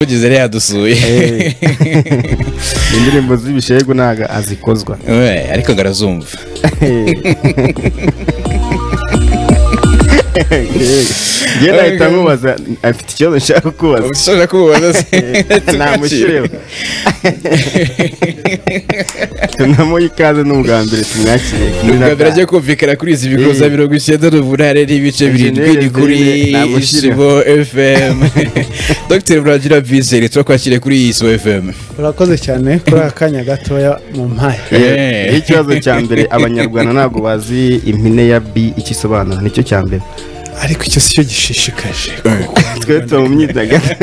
twageze rero yadusuye indirimbo z'ibishegu ntabwo azikozwa We, ariko ngarazumva njye nahita nkubaza afite ikibazo nshaka kubaza ushobora kububaza se namushyireba tunamuha ikaze ni ubwa mbere tumwakire ubwambere ajya kumvikana kuri izi bigo za Eh. mirongo icyenda n'umunani n'ibice birindwi ni kuri Engineer Zeynep, isibo fm dr murangira bizere turakwakiriye kuri isibo fm urakoze cyane kuri aka kanya gatoya mu mpaye Yeah. Eh, ikibazo cya mbere abanyarwanda ntabwo bazi impine ya b icyo isobanura nicyo cya mbere ariko icyo si cyo gishishikaje twe tuba mu myidagaduro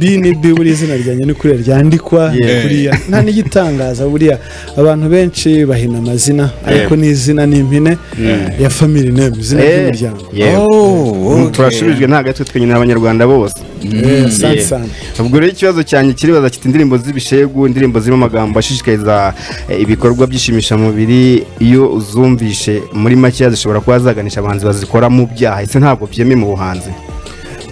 b ni b buriya izina ryanjye ni kuriya ryandikwa Yeah. buriya nta n'igitangaza buriya abantu benshi bahina amazina ariko ni izina ni impine ya family name izina ry'umuryango Yewe. Oh, okay. turashubijwe nta gatwe twenyine n'abanyarwanda bose Yeah, sana sana ubwo rero ikibazo cyanjye kiribaza kiti indirimbo z'ibishegu indirimbo zirimo amagambo ashishikariza eh, ibikorwa by'ishimishamubiri iyo uzumvishe muri makeya zishobora kuba zaganisha abahanzi bazikora mu byaha ese ntabwo byemewe mu buhanzi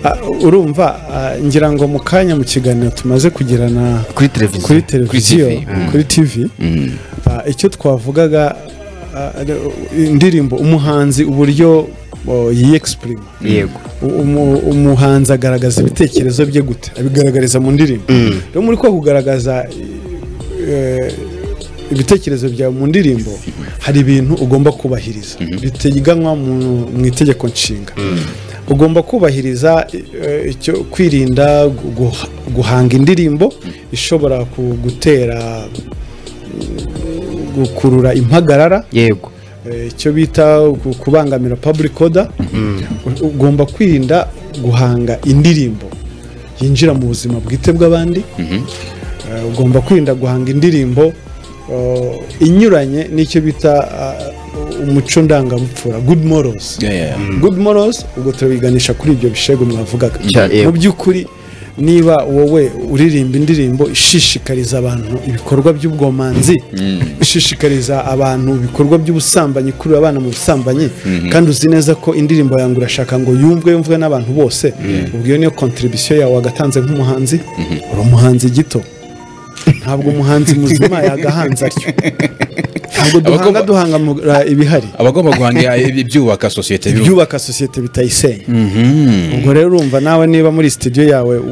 Ah, urumva ah, ngira ngo mu kanya mu kiganiro tumaze kugirana kuri televiziyo kuri televiziyo TV, mm. kuri tv Mm. Ah, icyo twavugaga ah, indirimbo umuhanzi uburyo oh, yiyexprima yego umu- umuhanzi agaragaza ibitekerezo bye gute abigaragariza mu ndirimbo rero muri ko kugaragaza eh, ibitekerezo byawe mu ndirimbo hari ibintu ugomba kubahiriza biteganywa mu- mu itegeko nshinga ugomba kubahiriza eh, icyo kwirinda gu- guha- guhanga indirimbo ishobora ku- gutera mm, gukurura impagarara yego Eh, icyo bita ku- kubangamira public order U- ugomba kwirinda guhanga indirimbo yinjira mu buzima bwite bw'abandi Eh, ugomba kwirinda guhanga indirimbo eh, inyuranye n'icyo bita ah, umuco ndangabupfura good morals Yeah, yeah. good morals ubwo turabiganisha kuri ibyo bishego mwavugaga Cya- yego. mu by'ukuri niba wowe uririmba indirimbo ishishikariza abantu ibikorwa by'ubwomanzi ishishikariza abantu ibikorwa by'ubusambanyi kurira abana mu busambanyi kandi uzi neza ko indirimbo yangu urashaka ngo yumvwe yumvwe n'abantu bose ubwo iyo niyo kontribisiyo yawe wagatanze nk'umuhanzi uri umuhanzi gito ntabwo umuhanzi muzima yagahanze atyo ntabwo duhanga Abagomba- duhanga mu- ra- ibihari abagomba guhanga ibyubaka sosiyete biba- ibyubaka sosiyete bitayisenya ubwo rero urumva nawe niba muri sitidiyo yawe u-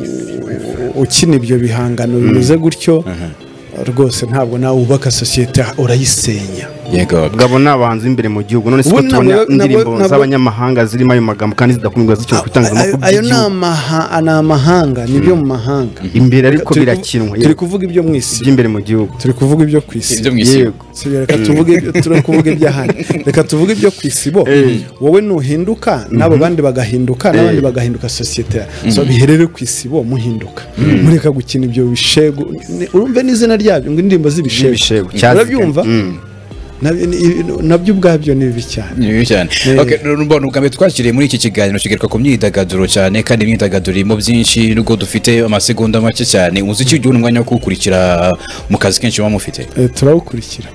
u- ukina ibyo bihangano bimeze gutyo rwose ntabwo nawe wubaka sosiyete urayisenya yego ubwo ni abahanzi b'imbere mu gihugu none siko Ubu nabwo- tubona nabwo- indirimbo nabwo- z'abanyamahanga zirimo ayo magambo kandi zidakumirwa zicyo ku Ayo- itangazamakuru ayo ni by'igihugu amaha- ni amahanga ni ibyo mu mahanga imbere ariko Turi ku- birakinwa turi yego. kuvuga ibyo mu isi iby'imbere mu gihugu turi kuvuga ibyo ku isi ibyo mu isi Yego. Si byo, reka tuvuge turi kuvuga iby'ahandi reka tuvuge ibyo ku isi bo wowe nuhinduka n'abo bandi bagahinduka n'abandi bagahinduka sosiyete so biherere ku isi bo muhinduka mureka gukina ibyo bishego Ni- urumve n'izina ryabyo ngo indirimbo Z'ibishego, z'ibishego cyaziganye. urabyumva Mm. Na- ni- nabyo ubwabyo ni bibi cyane ni bibi cyane Eh. Okay, rero mbona ubwa mbere twakiriye muri iki kiganiro kigaruka ku myidagaduro cyane kandi imyidagaduro irimo byinshi nubwo dufite amasegonda make cyane umuziki ugira umwanya wo kuwukurikira mu kazi kenshi muba mufite Eh, turawukurikira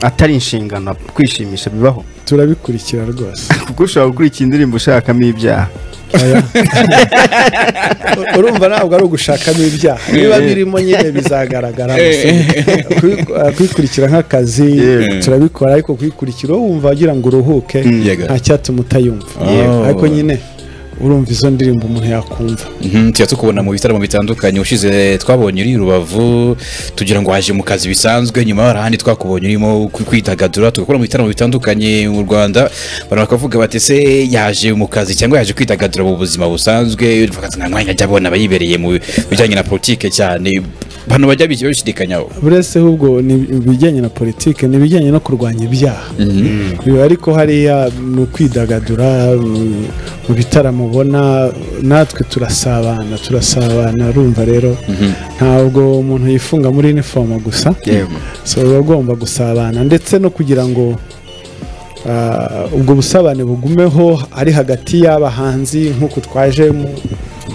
atari inshingano kwishimisha bibaho turabikurikira rwose kuko ushobora gukurikira indirimbo ushakamo ibyaha Oya. U- urumva ntabwo ari ugushakamo ibyaha biba birimo nyine bizagaragara gusa. Kubi- uh, kubikurikira nk'akazi Yeah. turabikora ariko kubikurikira wowe wumva wagira ngo uruhuke Yego. nta cyatuma utayumva Yeah. ariko nyine urumva izo ndirimbo umuntu yakumva Mhm, tujya tukubona mu bitaramo bitandukanye ushize twabonye uri i rubavu tugira ngo waje mu kazi bisanzwe nyuma hari ahandi twakubonye urimo kwi- kwidagadura tugakora mu bitaramo bitandukanye mu rwanda abantu bakavuga bati se yaje mu kazi cyangwa yaje kwidagadura mu buzima busanzwe bakaza nta mwanya ajya abona aba yibereye mu bijyanye na politike cyane abantu bajya bijya babishidikanyaho buretse ahubwo ni ibijyanye na politiki ni ibijyanye no kurwanya ibyaha biba ariko hariya ni ukwidagadura mm, mu bitaramo ubona natwe turasabana turasabana urumva rero ntabwo umuntu yifunga muri inifomo gusa yego so uba ugomba gusabana ndetse no kugira ngo ah, ubwo busabane bugumeho ari hagati y'abahanzi nk'uku twaje mu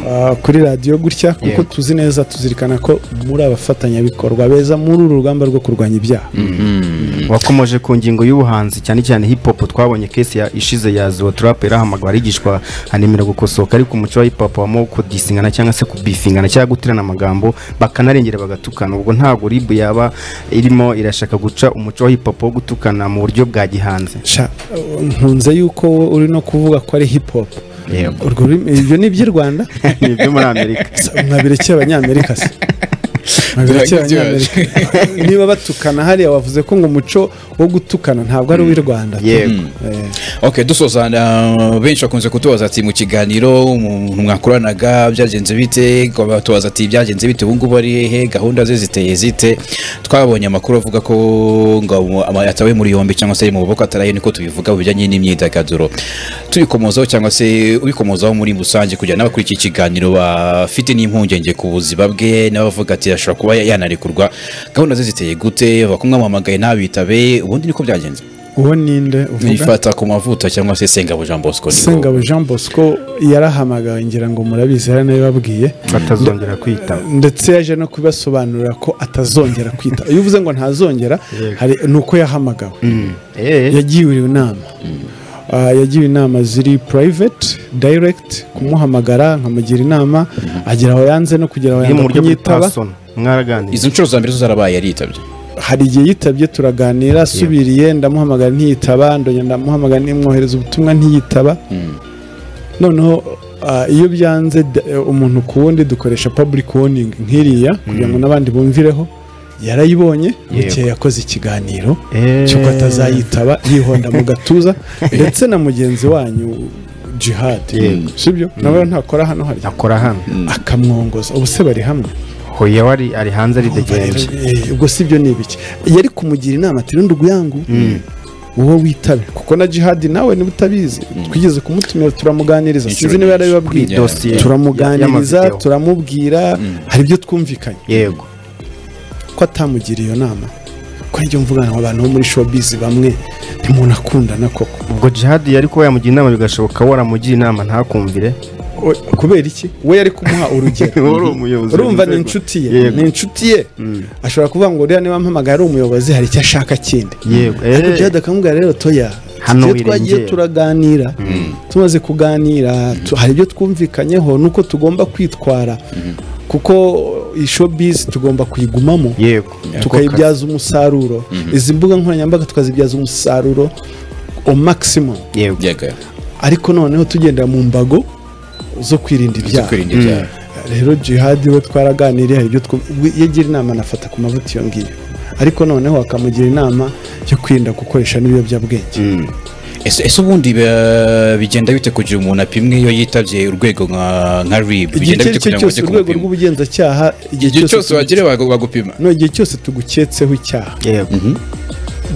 ah, kuri radiyo gutya kuko Yego. tuzi neza tuzirikana ko muri abafatanyabikorwa beza muri uru rugamba rwo kurwanya ibyaha wakomeje ku ngingo y'ubuhanzi cyane cyane hip hop twabonye kesi ya ishize ya zo trap irahamagara yigishwa anemera gukosoka ariko umuco wa hip hop wamo kudisingana cyangwa se kubifingana cyangwa guterana amagambo bakanarengera bagatukana ubwo ntabwo rib yaba irimo irashaka guca umuco wa hip hop wo gutukana mu buryo bwa gihanze Sha, nkunze yuko wowe uri no kuvuga ko ari hip hop Yego. Urwo rurimi- ibyo ni iby'i rwanda ni ibyo muri amerika mwabirekeye abanyamerika se mwabirekeye abanyamerika niba batukana hariya wavuze ko ngo umuco wo gutukana ntabwo ari uw'i rwanda yego Eh, ok dusoza na- benshi bakunze kutubaza ati mu kiganiro umuntu mwakoranaga byagenze bite batubaza ati byagenze bite ubu ngubu ari hehe gahunda ze ziteye zite twabonye amakuru avuga ko ngo ama- yatawe muri yombi cyangwa se ari mu maboko ataraye niko tubivuga mu bijyanye n'imyidagaduro tubikomozaho cyangwa se ubikomozaho muri rusange kugira ngo n'abakurikiye ikiganiro bafite n'impungenge ku buzima bwe n'abavuga ati ashobora kuba yanarekurwa gahunda ze ziteye gute bakumwamamagaye ntabitabe ubundi niko byagenze uwo ninde uvuga nifata ku mavuta cyangwa se sengabo jean bosco ni wowe. sengabo jean bosco yarahamagawe ngira ngo murabizi hari n'abibabwiye batazongera kwitaba ndetse yaje no kubasobanurira ko atazongera kwita iyo uvuze ngo ntazongera hari ni uko yahamagawe Eh, yagiwe inama Ah, yagiwe inama ziri private direct kumuhamagara nkamugira inama agera aho yanze no kugera aho iri mu yanga buryo bwa kunyitaba person mwaraganira izo nshuro za mbere zo zarabaye yaritabye hari igihe yitabye turaganira asubiriye ndamuhamagara ntiyitaba ndongera ndamuhamagara ntimwohereza ubutumwa ntiyitaba noneho ah, iyo byanze da- eh, umuntu ku wundi dukoresha public warning nk'iriya kugira ngo n'abandi bumvireho yarayibonye mu gihe yakoze ikiganiro Eh. cy'uko atazayitaba yihonda mu gatuza ndetse na mugenzi wanyu jihad Yego. sibyo nawe ntakora hano harya akora hano akamwongoza ubu se bari hamwe hoya wari ari hanze aridegenje Eh, ubwo si byo ni ibiki yari kumugira inama ati rundi uyangu wowe witabe kuko na jihadi nawe niba utabizi twigeze kumutumira turamuganiriza Inshuro sinzi nyinshi. niba kuri yarabibabwiye dosiye turamuganiriza y'amavideo. turamubwira hari ibyo twumvikanye yego ko atamugira iyo nama ko nibyo mvugana mu bantu bo muri showbiz bamwe ntimunakundana koko ubwo jihadi yari kuba yamugira inama bigashoboka waramugira inama ntakumvire O- kubera iki we yari kumuha urugero Wowe uri umuyobozi urumva ni w'inzego. inshuti ye Yego. ni inshuti ye ashobora kuvuga ngo uriya niba ampamagaye ari umuyobozi hari icyo ashaka kindi yego ariko eh, jihad akamubwira rero toya Hano tujye twagiye wirengere. turaganira tumaze kuganira tu- hari ibyo twumvikanyeho nuko tugomba kwitwara kuko ishobizi tugomba kuyigumamo yego tukayibyaza umusaruro izi mbuga nkoranyambaga tukazibyaza umusaruro o maximum yego byaga ariko noneho tugendera mu mbago zo kwirinda zo ibyaha kwirinda ibyaha rero jihad we twaraganiriye hari ibyo twu- we- iyo agira inama anafata ku mavuta iyo ngiyo ariko noneho akamugira inama yo kwirinda gukoresha n'ibiyobyabwenge ese ese ubundi ba- bigenda bite kugira umuntu apimwe iyo yitabye urwego nka nka rib igihe bigenda icyo bite ari cyo kugira ngo cyose ajye urwego kumupima rw'ubugenzacyaha igihe cyose wagire bagu- bagupima no igihe cyose tuguketseho icyaha yego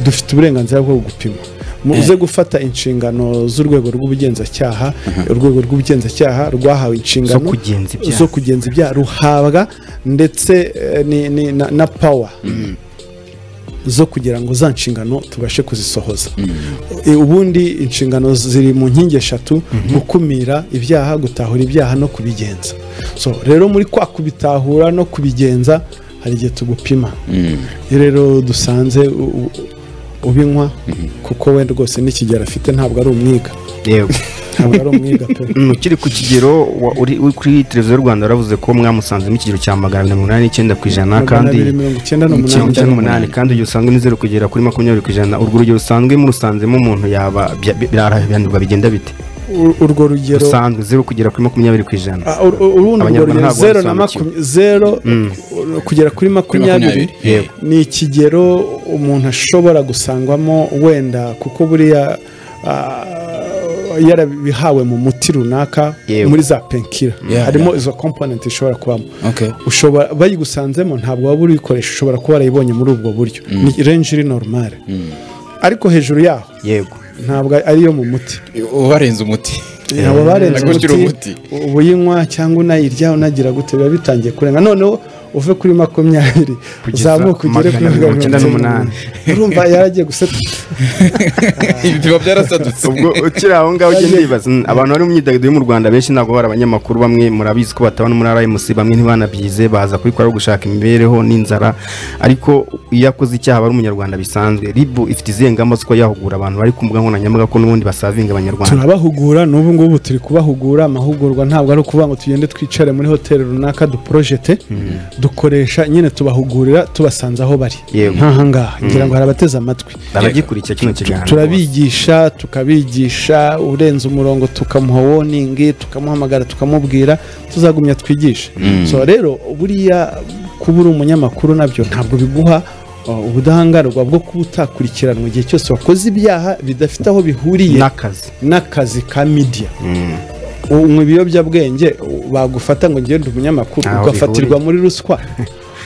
dufite uburenganzira bwo gupima muze gufata inshingano z'urwego rw'ubugenzacyaha urwego rw'ubugenzacyaha rwahawe inshingano Zo kugenza ibyaha. zo kugenza ibyaha ruhabwa ndetse eh, ni- ni- na- na pawa zo kugira ngo za nshingano tubashe kuzisohoza E, ubundi inshingano ziri mu nkingi eshatu gukumira ibyaha gutahura ibyaha no kubigenza so rero muri kwa kubitahura no kubigenza hari igihe tugupima iyo rero dusanze u- u- ubinywa kuko we rwose n'ikigero afite ntabwo ari umwiga yego ntabwo ari umwiga pe Mm, ukiri ku kigero wa- uri uri kuri televiziyo y'u rwanda waravuze ko mwamusanzemo ikigero cya magana abiri mirongo inani n'icyenda ku ijana magana kandi abiri mirongo icyenda n'umunani mirongo icyenda n'umunani kandi urugero usanga ni zeru kugera kuri makumyabiri ku ijana urwo rugero rusanzwe murusanzemo umuntu yaba bya- bi- birahanirwa bigenda bite U- urwo rugero rusanzwe zeru kugera kuri makumyabiri ku ijana Ah, ur- ur- urundi urwo Abanyarwanda rugero ntabwo zero na babisobanukiwe. makumyabiri zero u- kugera kuri makumyabiri makumyabiri. Yego. ni ikigero umuntu ashobora gusangwamo wenda kuko buriya ah, yarabihawe mu muti runaka Yego. muri za penkira Yeah, harimo izo komponenti ishobora kubamo Okay. ushobora bayigusanzemo ntabwo waba urikoresha ushobora kuba warayibonye muri ubwo buryo ni renji iri normale ariko hejuru yaho yego ntabwo ariyo mu muti ubarenze umuti abo barenze Nagushyira umuti ubuyinywa cyangwa unayirya unagira gute biba bitangiye kurenga noneho uve kuri makumyabiri Kugeza uzamuke ugere kuri magana mirongo icyenda n'umunani. urumva yaragiye guseta ibipimo byarasadutse ubwo ukiri aho ngaho ugenda wibaza "Mm, abantu bari mu myidagaduro yo mu rwanda benshi ntabwo bari abanyamakuru bamwe murabizi ko batabona muri rmc bamwe ntibanabyize baza kubikora ari gushaka imibereho n'inzara ariko iyo akoze icyaha aba ari umunyarwanda bisanzwe ribu ifite izihe ngamba zo kuba yahugura abantu bari ku mbuga nkoranyambaga ko n'ubundi basavinga abanyarwanda turabahugura n'ubu ngubu turi kubahugura amahugurwa ntabwo ari ukuvuga ngo tugende twicare muri hoteli runaka duporojete dukoresha nyine tubahugurira tubasanze aho bari Yego. nk'aha ngaha ngira ngo hari abateze amatwi abagikurikira kino kiganiro turabigisha tukabigisha urenze umurongo tukamuha woningi tukamuhamagara tukamubwira tuzagumya twigishe so rero buriya kuba uri umunyamakuru nabyo ntabwo biguha uh, ubudahangarwa bwo kuba utakurikiranwa igihe cyose wakoze ibyaha bidafite aho bihuriye n'akazi n'akazi ka media unywa ibiyobyabwenge u- bagufata ngo ngende umunyamakuru Ntaho ugafatirwa muri ruswa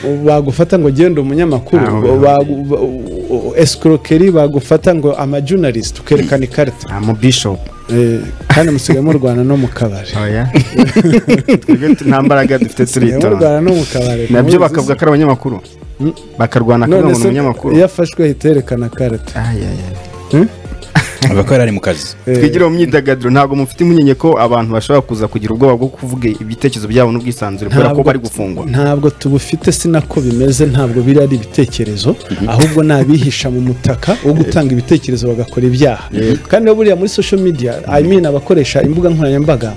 u- bagufata ngo ngende umunyamakuru Ntaho u- bagu- ba- u- u- escroquerie bagufata ngo amajunalist ukerekana ikarita nta mu bishopu Eh, kandi musigaye murwana no mu kabari twebwe tu- nta mbaraga dufite Musigaye turitonda murwana no mu kabari nabyo mubizi bakavuga ko ari abanyamakuru Mm. bakarwana se. kugira ngo none ni se umunyamakuru iyo afashwe ahita yerekana karita Ay, ay, ay. abakora ari mu kazi twigire mu myidagaduro ntabwo mufite impungenge ko abantu bashobora kuza kugira ubwoba bwo kuvuga ibitekerezo byabo n'ubwisanzure kubera ko bari gufungwa ntabwo tubufite si nako bimeze ntabwo biri ari ibitekerezo ahubwo ni abihisha mu mutaka wo gutanga ibitekerezo bagakora ibyaha kandi na buriya muri social media i mean abakoresha imbuga nkoranyambaga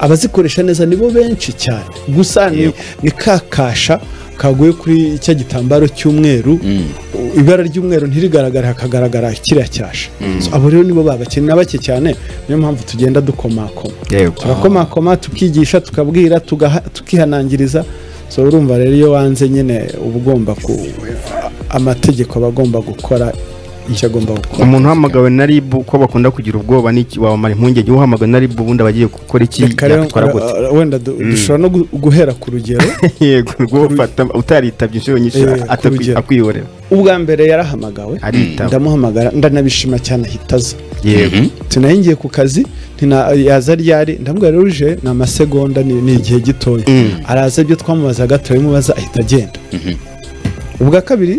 abazikoresha neza nibo benshi cyane gusa ni ni ka kasha kaguye kuri cya gitambaro cy'umweru u- ibara ry'umweru ntirigaragara hakagaragara kiriya cyasha So, abo rero nibo babakene na bake cyane niyo mpamvu tugenda dukomakoma turakomakoma tukigisha tukabwira tugaha- tukihanangiriza so urumva rero iyo wanze nyine uba ugomba ku amategeko aba agomba gukora icyo agomba gukora umuntu uhamagawe na ribu ko bakunda kugira ubwoba n'iki wamara impungenge uhamagawe na ribu ubundi abagiye gukora iki Reka rero, yakwitwara gute uh, wenda du- dushobora no gu- guhera ku rugero yego rwo ufata utaritabye inshuro nyinshi Eh, atakwi- kurugero. akwihorera ubwa mbere yarahamagawe aritaba ndamuhamagara ndanabishima cyane ahita aza yego tunaye ngiye ku kazi ntina- yaza ryari ndamubwira rero uje ni amasegonda ni ni igihe gitoya araza ibyo twamubazaga turabimubaza ahita agenda ubwa kabiri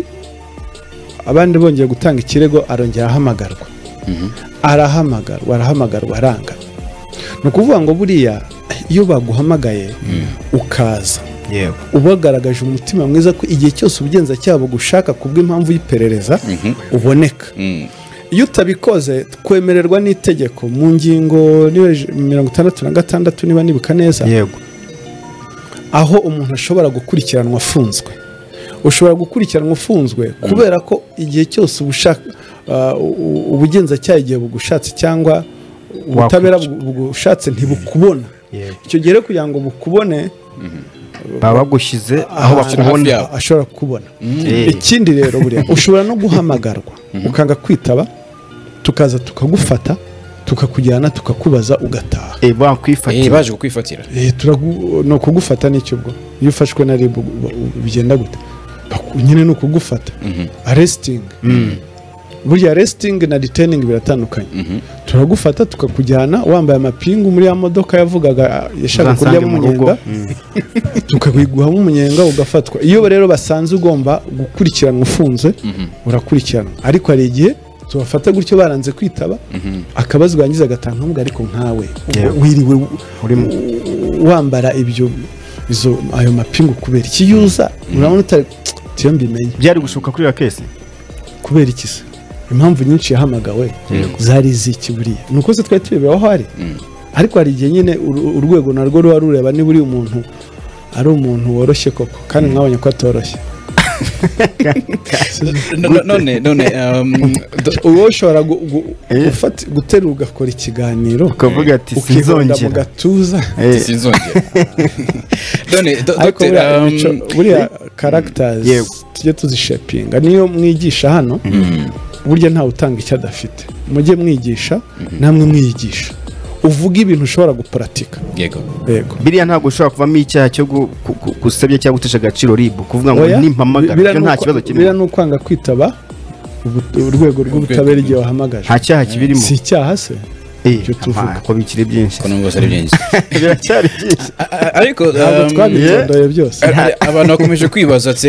abandi bongeye gutanga ikirego arongera ahamagarwa arahamagarwa arahamagarwa aranga ni ukuvuga ngo buriya iyo baguhamagaye ukaza yego uba wagaragaje umutima mwiza ko igihe cyose ubugenzacyaha bugushaka kubw'impamvu y'iperereza uboneka iyo utabikoze kwemererwa n'itegeko mu ngingo niba je- mirongo itandatu na gatandatu niba nibuka neza yego aho umuntu ashobora gukurikiranwa afunzwe ushobora gukurikiranwa ufunzwe kubera ko igihe cyose ubushaka uh, u- ubugenzacyaha igihe bugushatse cyangwa ubutabera bu- bugushatse ntibukubona Yego. icyo gihe rero kugira ngo bukubone baba bagushyize aho ahantu bakubona yabo. ashobora kubona Eh, ikindi rero buriya ushobora no guhamagarwa ukanga kwitaba tukaza tukagufata tukakujyana tukakubaza ugataha eh, bakwifata Eh, baje kukwifatira Eh, turagu- ni ukugufata nicyo ubwo iyo ufashwe na rib bigenda gute Baku- nyine ni ukugufata aresitingi burya aresitingi na riteningi biratandukanye turagufata tukakujyana wambaye amapingu muri ya modoka yavugaga ah, yashaka uzansange kuryamo mu rugo umunyenga tukabiguhamo umunyenga ugafatwa iyo rero basanze ugomba gukurikiranwa ufunze urakurikiranwa ariko hari igihe tubafata gutyo baranze kwitaba akabazwa yangiza agatanga nk'ubwo ariko nkawe ubwo Yego. wiriwe u- Urimo. u- wambara ibyo izo ayo mapingu kubera iki iyo uza urabona utari tiyo mbimenye byari gushuka kuri iyo kese kubera iki se impamvu nyinshi yahamagawe zari iziki buriya ni uko se twari turebera aho ari ariko hari igihe nyine uru- urwego narwo ruba rureba niba uriya umuntu ari umuntu woroshye koko kandi mwabonye ko atoroshye No- no- none none um, do- uwo ushobora gu- gu- Eh. gufata- guterura ugakora ikiganiro ukavuga ati ukihonda mu sinzongera gatuza Eh, sinzongera none do- ariko Dr. buriya um, imico- buriya karagitazi Yego. tujye tuzishepinga niyo mwigisha hano burya ntawe utanga icyo adafite mujye mwigisha namwe mwiyigisha uvuga ibintu ushobora guparatika yego yego biriya ntabwo ushobora kuvamo icyaha cyo gu- ku- ku- gusebya cyangwa gutesha agaciro ribu kuvuga ngo Oya, nimpamagara biriya ibyo ni nta uko- kibazo biriya kirimo ni ukwanga kwitaba ubu- urwego rw'ubutabera igihe wahamagaje nta cyaha kibirimo si icyaha se icyo tuvuga ko bikiri byinshi ko numva ari byinshi biracyari byinshi A- a- ariko ntabwo um, twabitondoye byose a- a- abantu bakomeje kwibaza se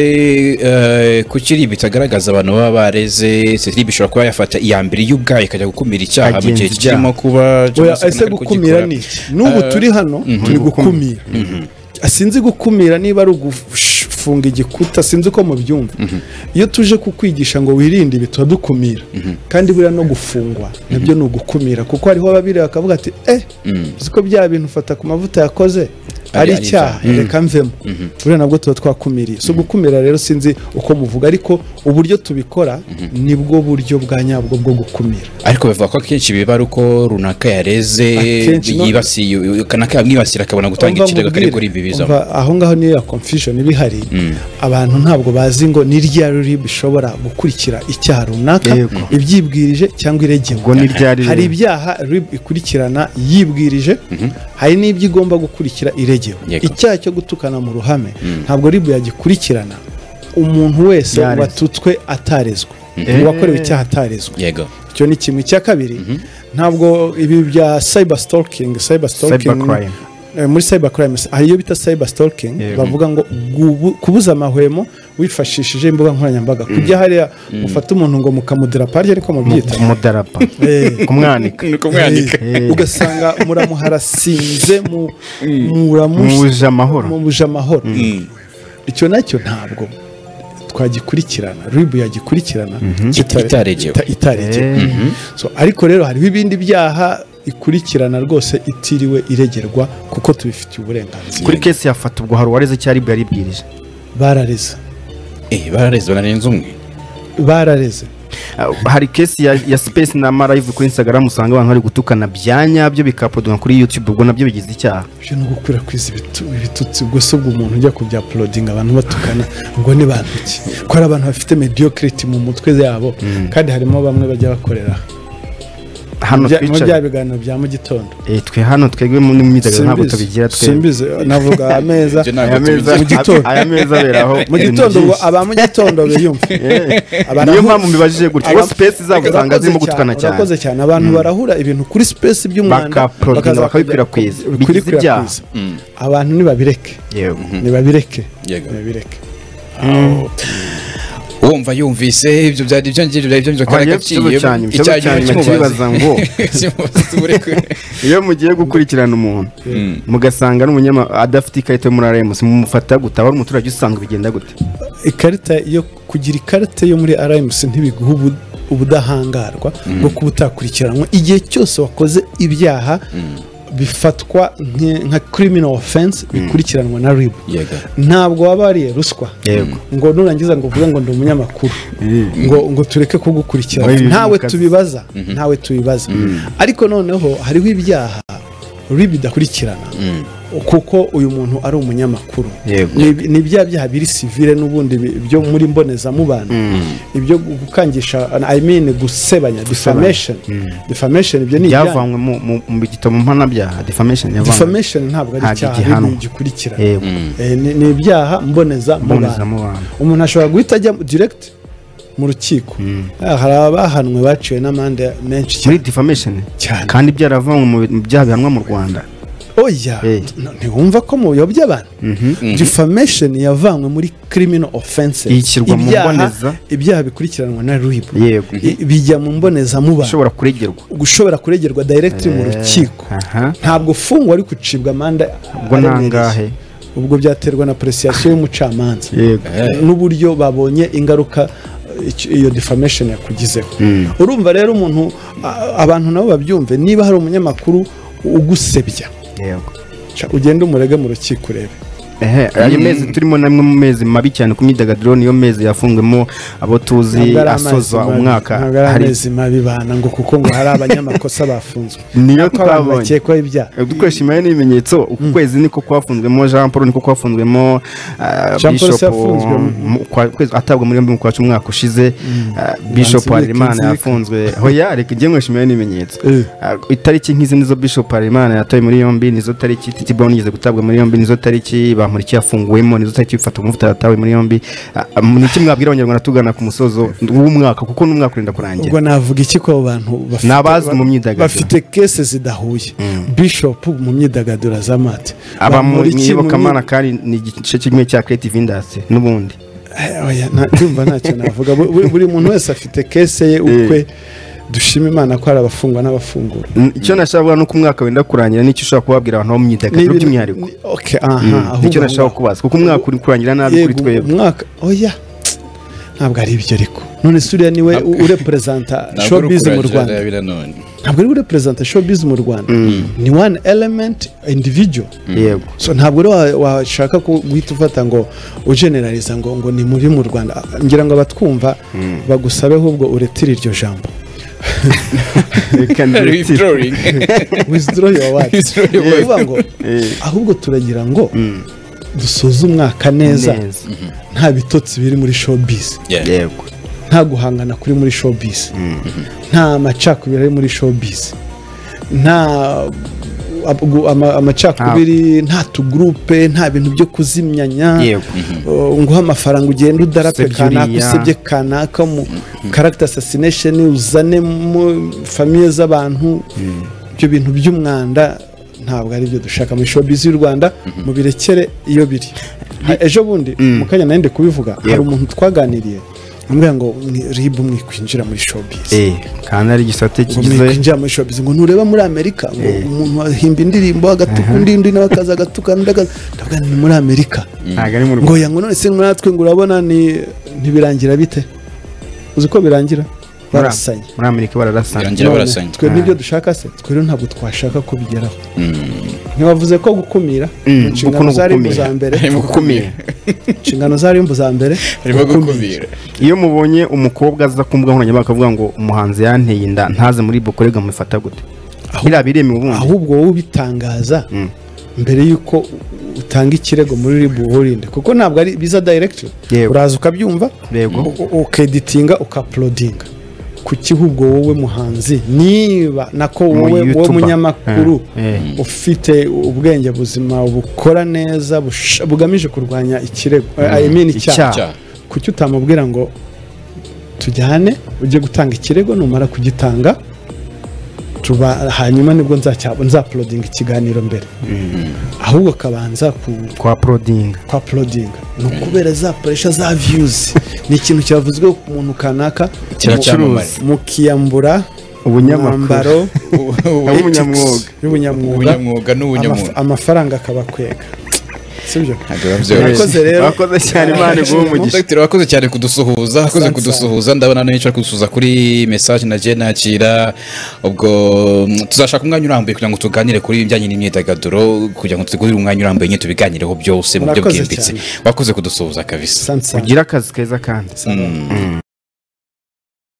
eh, kuki iribi itagaragaza abantu baba bareze se iribi ishobora kuba yafata iya mbere y'ubwayo ikajya gukumira icyaha mu gihe Agenza icyaha. kirimo kuba oya cyangwa se ese bari gukumira kugikora. ni iki? n'ubu Eh, turi hano turi gukumira sinzi gukumira niba ari ugufunga igikuta sinzi uko mubyumva iyo tuje kukwigisha ngo wirinde ibi turadukumira kandi buriya no gufungwa nabyo ni ugukumira kuko hariho ababiri bakavuga ati eh uzi ko bya bintu fata ku mavuta yakoze Ari- ari ari icyaha icyaha. reka mvemo buriya nabwo tuba twakumiriye so gukumira rero sinzi uko muvuga ariko uburyo tubikora nibwo buryo bwa nyabwo bwo gukumira ariko bavuga ko akenshi biba ari uko runaka yareze Akenshi no- yibasiye kanaka yamwibasira akabona gutanga Umva ikirego kari nkubwire, kuri ibi bizamo umva aho ngaho niyo ya confusion iba ihari abantu ntabwo bazi ngo ni rya ruri bishobora gukurikira icyaha runaka Yego. ibyibwirije cyangwa ubwo iregewe ni ryari hari ibyaha rib ikurikirana yibwirije hari n'ibyo igomba gukurikira iregewe Yego. icyaha cyo gutukana mu ruhame ntabwo rib yagikurikirana umuntu wese Yarezwe. watutswe atarezwe Eh. uwakorewe icyaha atarezwe yego icyo ni kimwe icya kabiri ntabwo ibi bya cyber stalking cyber stalking Cybercrime. eh, muri cyber crime hari iyo bita cyber stalking Yego. bavuga ngo gubu- kubuza amahwemo wifashishije imbuga nkoranyambaga kujya hariya mufata umuntu ngo mukamudira pariye ariko mubyita umudarapa Eh, kumwanika ni ukumwandika eh, ugasanga muramuharasinze mu- muramush- muje amahoro muje amahoro icyo nacyo ntabwo twagikurikirana ribu yagikurikirana kita- Itaregewe. ita- itaregewe Eh, so ariko rero hariho ibindi byaha ikurikirana rwose itiriwe iregerwa kuko tubifitiye uburenganzira kuri kesi yafata ubwo hari uwareze icyo aribwa yaribwirije barareze eh barareze banarenze umwe barareze Ah, hari kesi ya, ya space na marayive kuri instagram usanga abantu bari gutukana bya nyabyo bikapodwa kuri youtube ubwo nabyo bigize icyaha ibyo ni ugukwirakwiza ibitu- ibitutsi ubwo se ubwo umuntu ujya kubya porodinga abantu batukana ubwo ni bantu ki ko hari abantu bafite mediyokiriti mu mutwe yabo kandi harimo bamwe bajya bakorera aha. hano Bya- muri bya twicaye biganiro bya mu gitondo Eh, twe hano twebwe mu myidagaduro ntabwo Simbizi. tubigira twebwe simbizi navuga ameza Ibyo aya ntabwo meza tubigira. mu gitondo. aya meza aberaho mu ibintu gitondo ngo byinshi. aba mu gitondo biyumva Abantu- niyo mpamvu mbibajije gutya kuko Aba- space zabo usanga Urakoze zirimo gutukana cyane urakoze cyane abantu barahura ibintu kuri space by'umwanda Bakaproduce, bakaza bakabikwirakwiza. bakabya- Bigize ibyaha. bikwirakwiza abantu nibabireke yego nibabireke Yego. nibabireke wumva yumvise ibyo byari ibyo ngibyo byari ibyo Aha, kandi ngiye ku kibazo agaciyemo cyanyu, ikibazo cyanyu nkibaza ngo. iyo mugiye gukurikirana umuntu mugasanga n'umunyama adafite ikarita yo muri aremusi mumufata gute aba ari umuturage usanzwe bigenda gute ikarita yo kugira ikarita yo muri RMC ntibiguha ubu- ubudahangarwa bwo kuba utakurikiranwe igihe cyose wakoze ibyaha bifatwa nke- nka criminal offense bikurikiranwa na RIB Yego. ntabwo waba wariye ruswa Yego. ngo nurangiza ngo uvuge ngo ndi umunyamakuru ngo ngo tureke kugukurikira Ngo ibi ntawe bikaze. tubibaza ntawe tubibaza ariko noneho hariho ibyaha RIB idakurikirana kuko uyu muntu ari umunyamakuru Yego. Ni- ni bya byaha biri sivile n'ubundi bi- byo muri mbonezamubano ibyo gukangisha i mean gusebanya defamation defamation ibyo ni ibyaha byavanywe mu- mu- mu gitabo mpanabyaha defamation yavanywe defamation ntabwo ari Ntabwo icyaha igihanwa. RIB gikurikira Yego. Eh, ni ni ibyaha mbonezamubano mbonezamubano umuntu ashobora guhita ajya direct mu rukiko Ah, hari abahanwe baciwe n'amande menshi cyane muri defamation Cyane. kandi byaravanywe mu bi- mu byaha bihanwa mu rwanda oya Eh. n- ntiwumva ko mu biyobya abantu defamation yavanywe muri criminal offenses Ishyirwa mu Ibyaha- mboneza. ibyaha bikurikiranwa na rib Yego. I- bijya mu mbonezamubano ushobora kuregerwa ushobora kuregerwa directly mu Eh, rukiko aha. ntabwo ufungwa ariko ucibwa amande ubwo ni aremereye. angahe ubwo byaterwa na presiyasiyo y'umucamanza yego n'uburyo babonye ingaruka eh, icyo- iyo defamation yakugizeho urumva rero umuntu a- abantu nabo babyumve niba hari umunyamakuru ugusebya yego ca ugende umurege mu rukiko urebe ehe ayo mezi turimo namwe mu mezi mabi cyane ku myidagaduro niyo mezi yafungwemo abo tuzi Ntabwo ari amazi asoza mabi, umwaka ntabwo ari hari amezi mabi bana ngo kuko ngo hari abanyamakosa bafunzwe niyo ko abantu twabonye bakekwaho ibyaha dukoresha imibare n'ibimenyetso uku kwezi niko kwafunzwemo jean paul niko kwafunzwemo ah, Jean Paul Bishop, se yafunzwe mu- mu kwa- kwezi- atabwa muri yombi mu kwa cumi umwaka ushize ah, bishop Manzi harerimana Bikinzika. yafunzwe hoya reka ijye nkoresha imibare n'ibimenyetso Eh. Ah, itariki nk'izi nizo bishop harerimana yatawe muri yombi nizo tariki titi brown yigeze gutabwa muri yombi nizo tariki ba nkuriki yafunguwemo nizo utajya ubifata nk'ufite yatawe muri yombi Ah, ah, ni iki mwabwira abanyarwanda tugana ku musozo w'umwaka kuko n'umwaka urenda kurangira ubwo navuga iki ko abo bantu bafite- Ni abazi mu myidagaduro. bafite kese zidahuye bishop mu myidagaduro azamate aba mu iyobokamana kandi ni igice kimwe cya creative industry n'ubundi ndumva ntacyo navuga Bu- bu- buri muntu wese afite kese ye ukwe dushima imana ko hari abafungwa n'abafungura N- icyo nashaka kuvuga ni uko umwaka wenda kurangira n'icyo ushobora kubabwira abantu bo mu myidagaduro N'ibintu- by'umwihariko ni- okay, aha, Mm, ahubwo nicyo nashaka ngaho. kubaza kuko umwaka uri kurangira nabi kuri yego twebwe umwaka oya ntabwo ari ibyo ariko none se uriya niwe u- ureperezanta showbiz mu rwanda ntabwo ari ureperezanta showbiz mu rwanda ni one element individual yego so ntabwo rero wa- washaka ku- guhita ufata ngo ugeneraliza ngo ngo ni mubi mu rwanda ngira ngo abatwumva bagusabe ahubwo uretire iryo jambo Reka ndetse- withdraw your word Withdraw your Ni ukuvuga word. ngo Eh. ahubwo turagira ngo dusoze umwaka neza Neza. nta bitotsi biri muri showbiz yego nta guhangana kuri muri showbiz nta macakubiri ari muri showbiz nta ab- gu- ama- amacakubiri nta tugurupe nta bintu byo kuzimyanya Yego. Uh, nguhe amafaranga ugende udarape Usebye kanaka uriya. usebye kanaka mu character assassination uzane mu famiye z'abantu ibyo bintu by'umwanda ntabwo ari byo dushaka muri showbiz y'u rwanda mubirekere iyo biri Ha- ejo bundi mu kanya nari ndi kubivuga hari Yego. umuntu twaganiriye ambwira ngo "Mwi- ribu mwikwinjira muri showbiz Eh, kandi ari igisate ngo kigize mwikwinjira muri showbiz ngo ntureba muri amerika ngo Eh. umuntu ahimba indirimbo agatuka undi undi nawe akaza agatuka undi akaza ndavuga ni muri amerika ntabwo ari mu ngo rwanda ya ngo none se natwe ngo urabona ni ntibirangira bite uzi ko birangira barasanye muri amerika bararasana Birangira None, barasanye. twe n'ibyo dushaka se twe rero ntabwo twashaka kubigeraho ntibavuze ko gukumira mu nshingano zari mu za mbere harimo gukumira inshingano zari mu za mbere harimo gukumira. gukumira iyo mubonye umukobwa aza ku mbuga nkoranyambaga avuga ngo umuhanzi yanteye inda ntaze muri bokorega mufata gute biriya biremewe ubundi ahubwo wowe ubitangaza mbere y'uko utanga ikirego muri ribu wirinde kuko ntabwo ari biza directly Yego. uraza ukabyumva Yego. u- u- ukeditinga ukapulodinga kuki ahubwo wowe muhanzi niba nako Mu wowe wowe YouTuber. munyamakuru Eh, ufite ubwenge buzima bukora neza bush- bugamije kurwanya ikirego I mean icyaha Icyaha. kuki utamubwira ngo tujyane ujye gutanga ikirego numara kugitanga tuba hanyuma nibwo nzacya- nzapulodinga ikiganiro mbere ahubwo akabanza ku kwa porodinga kwa porodinga ni ukubera za puresha za viyuzi ni ikintu cyavuzwe ku muntu kanaka kiracyamamare mukiyambura Ubunyamakuru. umwambaro w'umunyamwuga y'ubunyamwuga ubunyamwuga amafa- n'ubunyamuntu amafaranga akabakwega sibyo Ntabwo biba byoroshye. Murakoze rero. Murakoze cyane imana iguhe umugisha Dr. wakoze cyane kudusuhuza wakoze Asante kudusuhuza ndabona n'icyo ari kudusuhuza kuri message nagiye nakira ubwo mm, tuzashaka umwanya urambuye kugira ngo tuganire kuri ibijyanye n'imyidagaduro kugira ngo tutegurire umwanya urambuye nyine tubiganireho byose mu buryo Murakoze bwimbitse cyane. wakoze kudusuhuza kabisa sansa ugira akazi keza kandi